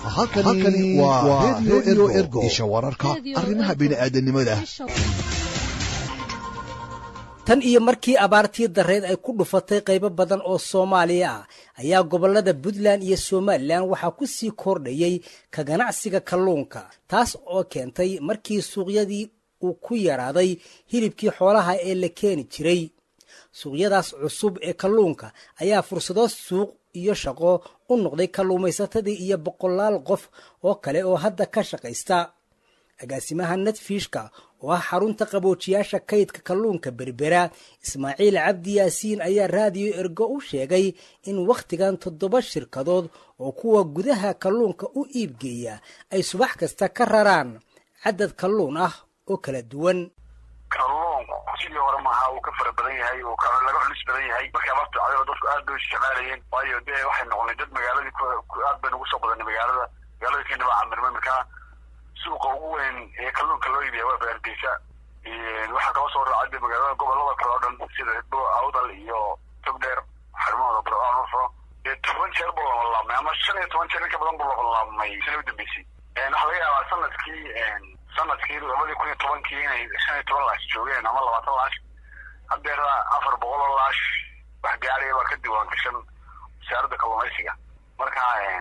halkani waa redio ergo isha wararka arrimaha bini'aadanimada tan iyo markii abaartii darreed ay ku dhufatay qaybo badan oo soomaaliya ah ayaa gobollada puntland iyo somalilan waxaa ku sii kordhayey ka ganacsiga kalluunka taas oo keentay markii suuqyadii uu ku yaraaday hilibkii xoolaha ee la keeni jiray suuqyadaas cusub ee kalluunka ayaa fursado suuq iyo shaqo u noqday kalluumaysatadii iyo boqolaal qof oo kale oo hadda ka shaqaysta agaasimaha netfishka oo ah xarunta qaboojiyaasha kaydka kalluunka berbera ismaaciil cabdi yaasiin ayaa raadiyo ergo u sheegay in wakhtigan toddoba shirkadood oo kuwa gudaha kalluunka u iibgeeya ay subax kasta ka raraan cadad kalluun ah oo kala duwan kalluunku sidii hore maaha uu ka fara badan yahay uu laga culis badan yahay markii abaarta cadaba dadku aad bay isticmaalayeen waayo dee waxay noqonay dad magaaladii aad bay nagu soo badanay magaalada magaalada kenya baa camirmay markaa suuqa ugu weyn ee kalluunka loo iibiya waa baardeysa waxaa kala soo raacay de magaalada gobolada kale oo dhan sida awdal iyo togdheer xarumahooda barnufo dee toban jeer buu labalaabmay ama shan iyo toban jeer in ka badan buu labalaabmay sina u dambeysay waxaa laga yaabaa sanadkii sanadkii labadii kun iyo tobankii inay shan iyo toban laash joogeen ama labaatan laash haddeera afar boqol oo laash wax gaaraya baa ka diiwaan gashan wasaaradda kalluumaysiga marka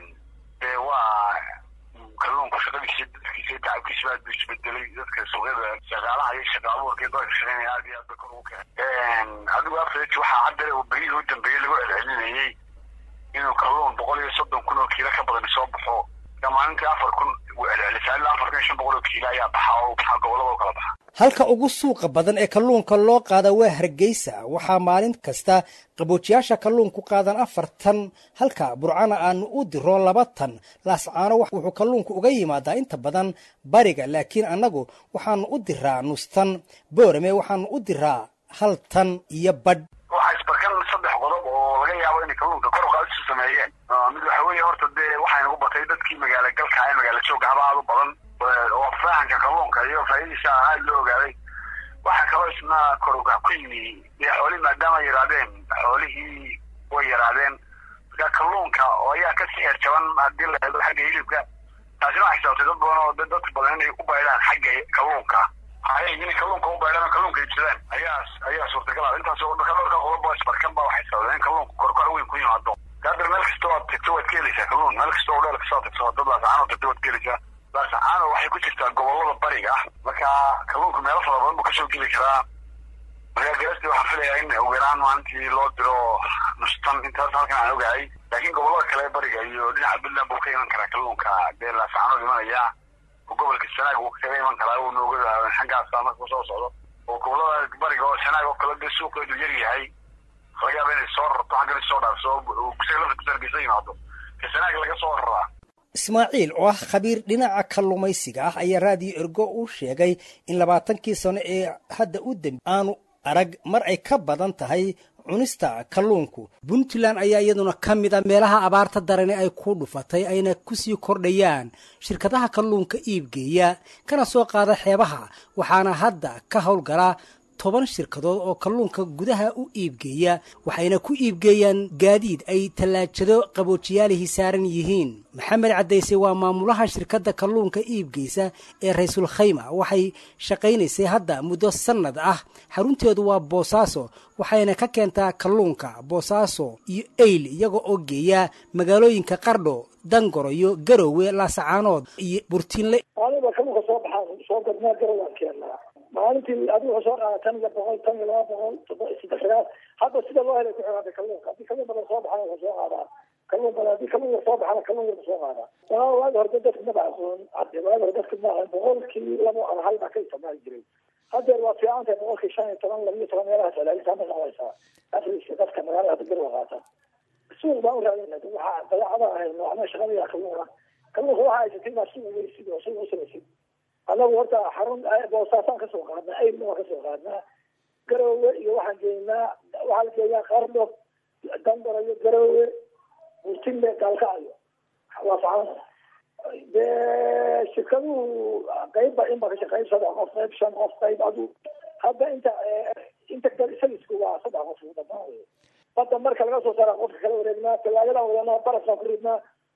dee waa kalluunku shaqadiisa dadkiisa tacabkiisa aad buu isbedelay dadka suuqyada shaqaalaha iyo shaqa abuurka iyo dadka shaqeynaya aad iyo aad bay kor ugu keenay adigu afreg waxaa hadda berihii u dambeeyey lagu celcelinayey inuu kalluun boqol iyo soddon kun oo kiilo ka badan soo baxo maalintii afar kun celcelisaa ilaa afar kun iyo shan boqol oo kiilo ayaa baxa oo baxa gobolada oo kala baxa halka ugu suuqa badan ee kalluunka loo qaada waa hargeysa waxaa maalin kasta qaboojiyaasha kalluunku qaadan afar tan halka burcana aanu u diro laba tan laascaano wuxuu kalluunku uga yimaadaa inta badan bariga laakiin annagu waxaanu u diraa nus tan boorame waxaanu u diraa hal tan iyo badh waxaa isbarkan saddex qodob oo laga yaabo inay kalluunka kor uqaadisu sameeyeen mid waxa weeye horta dee waxaa inagu batay dadkii magaala galka ee magaala jooga haba aad u badan oo fahanka kalluunka iyo faa'iidadiisa aad loo ogaaday waxaa kaloo isna kor ugac ku yimi dee xoolihii maadaama ay yaraadeen xoolihii way yaraadeen marka kalluunka oo ayaa ka sixir jaban haddii la eego xagga hilibka taasina waxay sababtay dad badan oo dad badan inay u baydhaan xagga kalluunka hay inay kalluunka u baydhaan oo kalluunka iibsadaan ayaa ayaa suurtagal ah intaas oo marka dhowrka qodob isbarkan ba waxay sababeen in kalluunka korkoc weyn ku yimaado hadda meel kasta oo aad tagto waad ka helaysaa kalluun meel kasta oo dheel kasta aad tagto dad laasacaan oo tagto waad ka helaysaa laasacaano waxay ku jirtaa gobolada bariga ah marka kalluunka meelo fara badan buu kasoo geli karaa marka galastii waxaan filayaa in ugu yaraan maalintii loo diro nustan intaas halkan aan ogahay laakiin gobolada kale bariga iyo dhinaca puntland buu ka iman karaa kalluunka dee laasacaanood imanaya oo gobolka sanaag uu kaga iman karaa uu nooga xaggaasa marka kusoo socdo oo gobolada bariga oo sanaag oo kale dee suuqeedu yar yahay laga yaaba inay soo rarto xaggan soo dhaafso gusaga lafta kusargeysa yimaado ka sanaag laga soo raraa ismaaciil oo ah khabiir dhinaca kalluumaysiga ah ayaa raadiyo ergo u sheegay in labaatankii sano ee hadda u dambi aanu arag mar ay ka badan tahay cunista kalluunku puntland ayaa iyaduna ka mid a meelaha abaarta darani ay ku dhufatay ayna kusii kordhayaan shirkadaha kalluunka iibgeeya kana soo qaada xeebaha waxaana hadda ka howlgala toban shirkadood oo kalluunka gudaha u iibgeeya waxayna ku iibgeeyaan gaadiid ay tallaajado qaboojiyaalihii saaran yihiin maxamed caddayse waa maamulaha shirkadda kalluunka iibgeysa ee raysul khayma waxay shaqaynaysay hadda muddo sannad ah xarunteedu waa boosaaso waxayna ka keentaa kalluunka boosaaso iyo eyl iyaga oo geeya magaalooyinka qardho dangoroyo garowe laasacaanood iyo burtiinle maalintii adigu wuxuu soo qaada tan iyo boqol tan iyo laba boqol toddoba saddex sagaal hadda sida loo helay ku xigaada kalluunka haddii kalluun badan soo baxana wuxuu soo qaadaa kalluun badan haddii kalluun yar soo baxana kalluun yar soo qaadaa waa waagi hore dadka maba aqoon hadde waagi hore dadka ma aqoon boqolkii labo ama hal baa ka isticmaali jiray haddeer waa fiican tahay boqolkii shan iyo toban laba iyo toban meelahaas celcelinta ma noqonaysaa afriska dadka magaalada hadda garwa qaata suuq baan u raadinay waxaa dabeecada ahay noocna shaqadaya kalluuna kalluunka waxaa haysatay baa suuq weysid oo suuq usamaysid anagu horta xarun boosaasaan kasoo qaadnaa aylna waan kasoo qaadnaa garoowe iyo waxaan geynaa waxaa la geeyaa qardho dangarayo garoowe burtille gaalkacyo waa facaan dee shirkaduhu qeybba inba ka shaqeyn saddex qof qeyb shan qof qeyb adu hadda inta inta salisku waa saddex qof dhamaan wey badda marka laga soo saara qofka kala wareegnaa talaagadan wadanaa barafaan ku ridnaa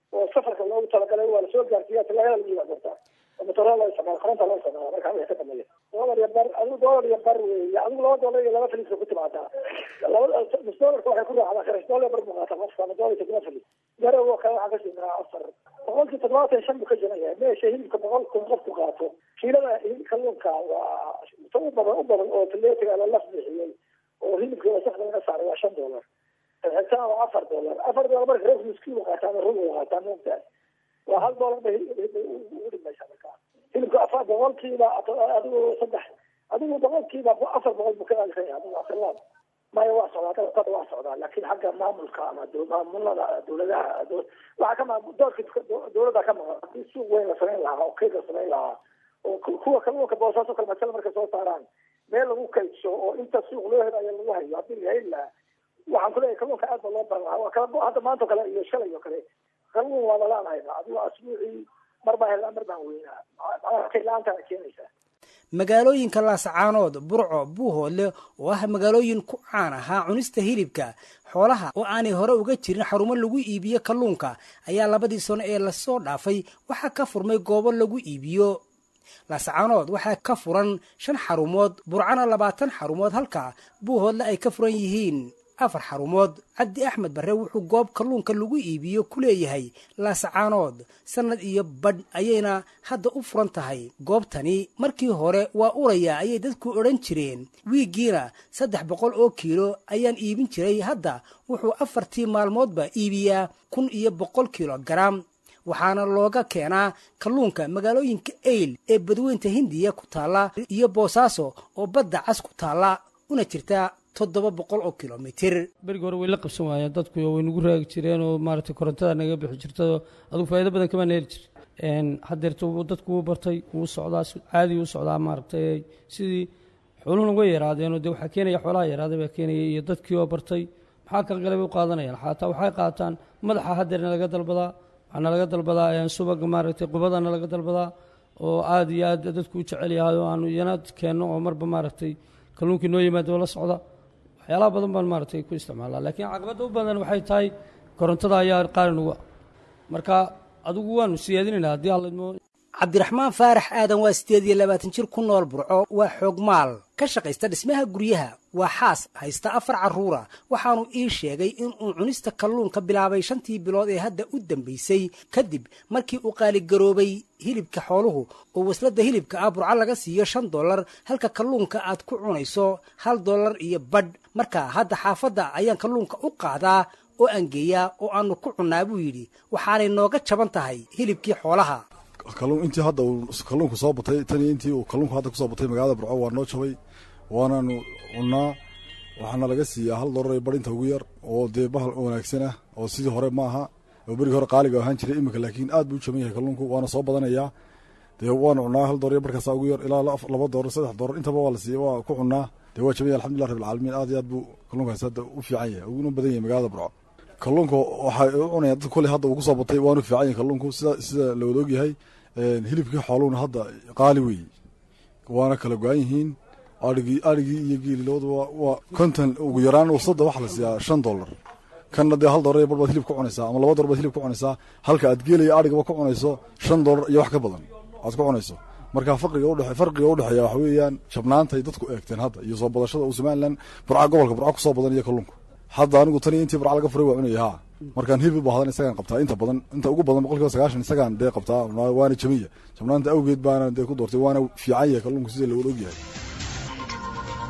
oo safarka loogu talagalay waa lasoo gaarsiiya talaagada lagu yimaadortaa oo matoraa loo isticmaala koronta loo isticmaala markaa wixii ka dambeeya doolar iyo bar adigu doolar iyo bar weeye adigu laba doolar iyo laba filiska ku timaadaa laba nus doolarka waxay ku raacdaa kharash doolar bar buu qaata qofka ama doolar iyo todoba filis garow oo kale waxaa kasii maraa afar boqolkii toddobaatan shan buu ka jiran yahay meesha hilibka boqol kun qofku qaato kiilada kalluunka waa ta u badan u badan oo fileetiga la laf bixiyey oo hilibka wasakda laga saaray waa shan doolar xigtaan waa afar doolar afar doolar marka reer miskiin qaataa ama rug qaataa moogtahay waa hal doolar bay ugu dhimaysaa markaa hilibka afar boqolkiiba adigu saddex adigu boqolkiiba afar boqol buu ka aalisan yahay adigu afirlaad maya waa socdaa dalkada waa socdaa laakiin xagga maamulka ama maamulada dowladaha waxaa ka maa doorka dowladda ka maqan haddii suuq weyn la samayn lahaa oo kayd la samayn lahaa oo kuwa kalluunka boosaaso kale masala markay soo saaraan meel lagu kaydsho oo inta suuq loo helayo lagu hayo haddii la heli lahaa waxaan kuleeyahay kalluunka aad ba loo baran lahaa waa kala hadda maanta kale iyo shalay oo kale kalluun waa lalaanayna adigo asbuucii mar baa helaa mar baan weynaa macnaha kayd la-aantaana keenaysaa magaalooyinka laasacaanood burco buuhoodle oo ah magaalooyin ku caan ahaa cunista hilibka xoolaha oo aanay hore uga jirin xarumo lagu iibiyo kalluunka ayaa labadii sano ee lasoo dhaafay waxaa ka furmay goobo lagu iibiyo laasacaanood waxaa ka furan shan xarumood burcana labaatan xarumood halka buuhoodle ay ka furan yihiin afar xarumood cabdi axmed barre wuxuu goob kalluunka lagu iibiyo ku leeyahay laasacaanood sannad iyo badh ayayna hadda u furan tahay goobtani markii hore waa uraya ayay dadku odhan jireen wiiggiina saddex boqol oo kiilo ayaan iibin jiray hadda wuxuu afartii maalmoodba iibiyaa kun iyo boqol kiilo garaam waxaana looga keenaa kalluunka magaalooyinka eyl ee badweynta hindiya ku taalla iyo boosaaso oo badda cas ku taalla una jirta toddoba boqol oo kilomitir berigi hore way la qabsan waayeen dadku way nagu raagi jireen oo maaragtay korontada naga bixi jirta adugu faa'iido badan kamaan heli jir haddeerta dadku wuu bartay wuu socdaa caadi u socdaa maaragtay sidii xooluhuna way yaraadeenoo dee waxaa keenaya xoolaha yaraaday baa keenaya iyo dadkii oo bartay maxaa kala galay bay u qaadanayaan xataa waxay qaataan madaxa haddeerna laga dalbadaa waxaana laga dalbadaa subaga maaragtay qubadana laga dalbadaa oo aad iyo aad dadku u jecel yahay oo aanu iyana keenno oo marba maaragtay kalluunkii noo yimaado la socda waxyaalaha badan baan maaragtay ku isticmaalaa laakiin caqabadda u badan waxay tahay korontada ayaa qaali nuga marka adigu waanu siyaadinaynaa haddii halidmo cabdiraxmaan faarax aadan waa siddeed iyo labaatan jir ku nool burco waa xoogmaal ka shaqaysta dhismaha guryaha waa xaas haysta afar carruura waxaanu ii sheegay inuu cunista kalluunka bilaabay shantii bilood ee hadda u dambaysay kadib markii uu qaaligaroobay hilibka xooluhu oo wasladda hilibka ah burco laga siiyo shan dollar halka kalluunka aad ku cunayso hal dollar iyo badh marka hadda xaafadda ayaan kalluunka u qaadaa oo aangeeyaa oo aanu ku cunnaa buu yidhi waxaanay nooga jaban tahay hilibkii xoolaha kalluun intii hadda uu kalluunku soo batay tan iyo intii uu kalluunku hadda kusoo batay magaalada burco waa noo jabay waanaanu cunnaa waxaana laga siiyaa hal dollar ee badhinta ugu yar oo dee bahal wanaagsan ah oo sidii hore ma aha oo berigii hore qaaliga ahaan jiray iminka laakiin aad buu u jaban yahay kalluunku waana soo badanayaa dee waanu cunnaa hal dollar iyo barkaasa ugu yar ilaa laba dollar saddex dollar intaba waa la siiya waa ku cunnaa dee waa jaban yahay alxamdulillah rabbilcaalamiin aad iyo aad buu kalluunkaasi hadda u fiican yahay uguna badan yahay magaalada burco kalluunka waxay u cunayaan dad kolley hadda uu kusoo batay waanu fiican yahay kalluunku sida sida la wada ogyahay hilibkii xooluhuna hadda qaali weeye waana kala go-an yihiin arigii arigii iyo geeli labaduba waa konton ugu yaraan wasada waxaa la siiyaa shan dollar kanna dee hal dollar iyo bar baad hilib ku cunaysaa ama laba dollar baad hilib ku cunaysaa halka aad geelaya arigaba ku cunayso shan dollar iyo wax ka badan aad ku cunayso marka farqiga udhe farqiga udhexeeya waxa weeyaan jabnaantay dadku eegteen hadda iyo soo badashada uu somalilan burca gobolka burca kusoo badan iyo kalluunka hadda anigu tan iyo intii burca laga furay waa cunaya ha markaan hilib u baahdan isagaan qabtaa inta badan inta ugu badan boqolkiiba sagaashan isagaan dee qabtaa waana jamiya jabnaanta awgeed baana dee ku doortay waana fiican yahay kalluunku sida lawada ogyahay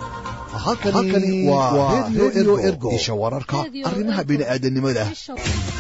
halkani waa radio ergo isha wararka arrimaha bini'aadanimada